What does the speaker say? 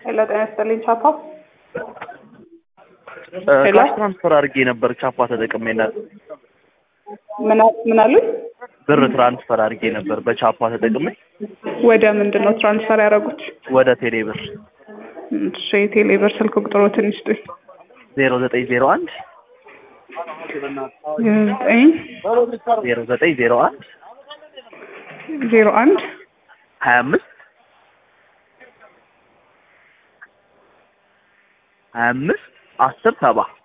ሄሎ ጤና ይስጥልኝ ቻፓ ሄሎ? ካሽ ትራንስፈር አድርጌ ነበር ቻፓ ተጠቅሜና ምን አ- ምን አሉኝ? ብር ትራንስፈር አድርጌ ነበር በቻፓ ተጠቅሜ ወደ ምንድን ነው ትራንስፈር ያደረጉት? ወደ ቴሌ ብር እሺ የቴሌ ብር ስልክ ቁጥሮትን ይስጡኝ። ዜሮ ዘጠኝ ዜሮ አንድ ዘጠኝ ዜሮ ዘጠኝ ዜሮ አንድ ዜሮ አንድ ሀያ አምስት ሀያ አምስት አስር ሰባ